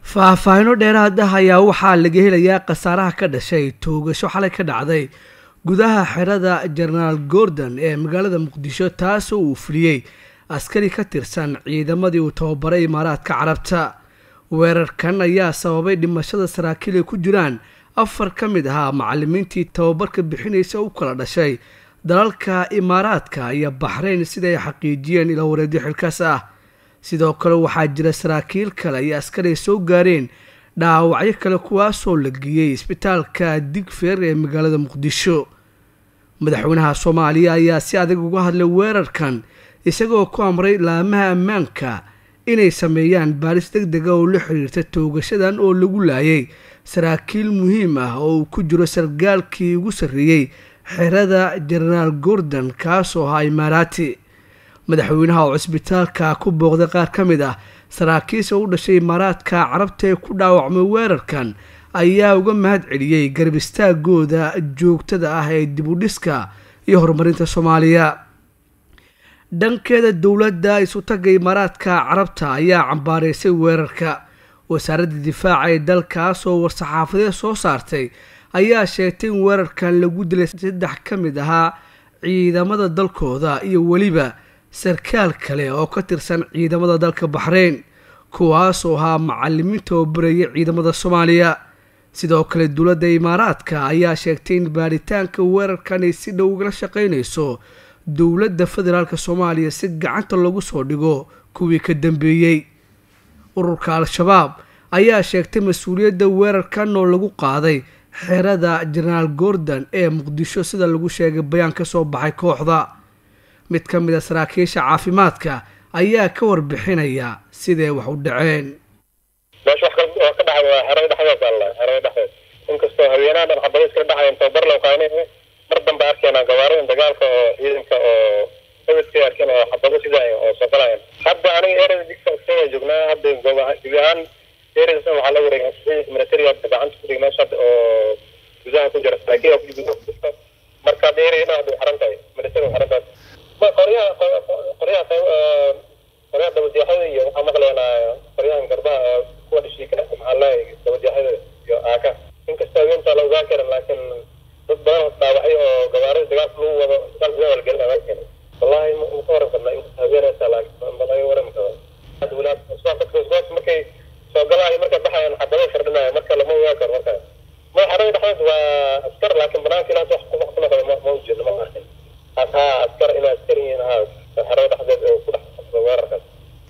faahfaahino dheeraad ah ayaa waxaa laga helayaa khasaaraha ka dhashay toogasho xalay ka dhacday gudaha xerada jenaraal gordon ee magaalada muqdisho taasoo uu fuliyey askari ka tirsan ciidamadii uu tababaray imaaraadka carabta weerarkan ayaa sababay dhimashada saraakiil ay ku jiraan afar ka mid ahaa macalimiintii tababarka bixinaysa u kala dhashay dalalka imaaraadka iyo baxrayn sida ay xaqiijiyeen ila wareedyo xilkaas ah sidoo kale waxaa jira saraakiil kale iyo askari ay soo gaareen dhaawacyo kale kuwaasoo la geeyey isbitaalka digfeer ee magaalada muqdisho madaxweynaha soomaaliya ayaa si adag uga hadlay weerarkan isagoo ku amray laamaha ammaanka inay sameeyaan baaris deg dega oo la xiriirta toogashadan oo lagu laayay saraakiil muhiim ah oo uu ku jiro sargaalkii ugu sarreeyey xerada jenaraal gordon kaasoo ahaa imaaraati madaxweynaha oo cisbitaalka ku booqday qaar ka mid ah saraakiisha u dhashay imaaraadka carabta ee ku dhaawacmay weerarkan ayaa uga mahad celiyey garab istaagooda joogtada ah ee dibudhiska iyo horumarinta soomaaliya dhankeeda dowladda isutaga imaaraadka carabta ayaa cambaareysay weerarka wasaaradda difaaca ee dalkaas oo war-saxaafadeed soo saartay ayaa sheegtay in weerarkan lagu dilay saddex ka mid ahaa ciidamada dalkooda iyo weliba sarkaal kale oo ka tirsan ciidamada dalka baxreyn kuwaasoo ahaa macalimiinta oo barayay ciidamada soomaaliya sidoo kale dowladda imaaraadka ayaa sheegtay in baaritaanka weerarkan ay si dhow ugala shaqaynayso dowladda federaalk soomaaliya si gacanta lagu soo dhigo kuwii ka dambeeyey ururka al-shabaab ayaa sheegtay mas-uuliyadda weerarkan oo lagu qaaday xerada jenaraal gordon ee muqdisho sida lagu sheegay bayaan ka soo baxay kooxda mid ka mid a saraakiisha caafimaadka ayaa ka warbixinaya siday wax u dhaceen meesha wax ka dhacay waa xerada dhexdeed alla xerada dhexdeed inkastoo haweenaha dhan xabado iskala dhacayan tababar loo qaanay mar dambe arkeenaa gawaarida dagaalka oo ciidanka oo hebedkay arkeen oo xabado sidaay oo soo galayan hadda aniga erada digsa iskaga joognaa hadda gebi ahaan eradaas waxaa la wareegay ciidanka militariga gacanta ku dhigay meesha oo gudaha ku jira saraakiil ku gudaha ku jirta marka dheerayna hadda xaran tahay militari xaran tahay qoryaha qoryaha qoryaha dabadyaxada iyo waxaa maqlaynaa qoryahan garbaha kuwa dhishiika maxaa leeyahay dabadyaxada iyo aaka inkastoo haweentaa la ogaan karin laakiin dad badan dhaawacyo oo gawaarida dagaalka lagu wado dagaal gudaha la gelin agaan karin wallahi ma ka waran karnaa inkasta haweenaysa laakiin ma laga waran karo walaad dadka markay soo galaayo markay baxayaan xabado firdhinaayo marka lama ogaan karo marka ma xerada dhexdeed waa askar laakiin banaanka ilaa wax ku noqdo ma ma ujeedno ma arkin haa askar inay askar yihiin haa xerada dhexdeed oo ku dhex qabsada weerarkaas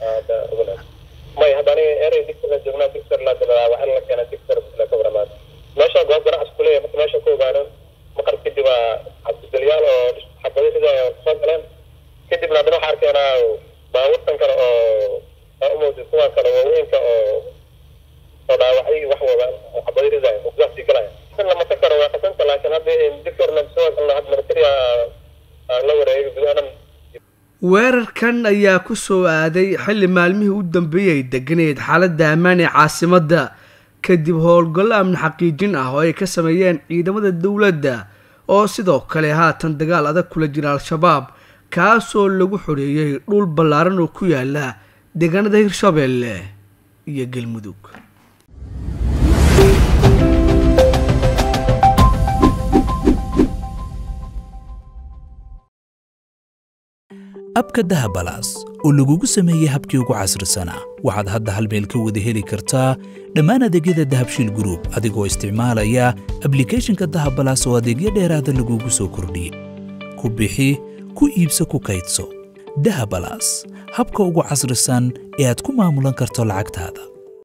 may hadda aniga erey digser la joognaa digser la dilaa waxaa la keenaa digser la ka waramaad meesha goob ganacsi ku leeyahay marka meesha ku ogaano maqar kadib waa cabdidalyaal oo xabado sida soo galeen kadibna haddana waxaa arkeenaa baabuurtan kale oo aa umowdid kuwan kale waaweynka oo oo dhaawacay wax wada oo xabado ridaaya oo gudaha sii galaya lama ta karo waa qasanta laakiin hadda digserna soo galna hadda militariga la wareegay gudaha dhan weerarkan ayaa ku soo aaday xilli maalmihii u dambeeyay ay deganeed xaaladda ammaan ee caasimadda kadib howlgallo amni xaqiijin ah oo ay ka sameeyeen ciidamada dowladda oo sidoo kale haatan dagaal adag kula jira al-shabaab kaasoo lagu xoreeyey dhul ballaaran oo ku yaala deegaanada hirshabeelle iyo galmudug abka dahabalaas oo lagugu sameeyey habkii ugu casrisanaa waxaad hadda hal meel ka wada heli kartaa dhammaan adeegyada dahabshiil gruub adigoo isticmaalaya ablikhethonka dahabalaas oo adeegyo dheeraada lagugu soo kordhiyey ku bixi ku iibso ku kaydso dahabalaas habka ugu casrisan ee aad ku maamulan karto lacagtaada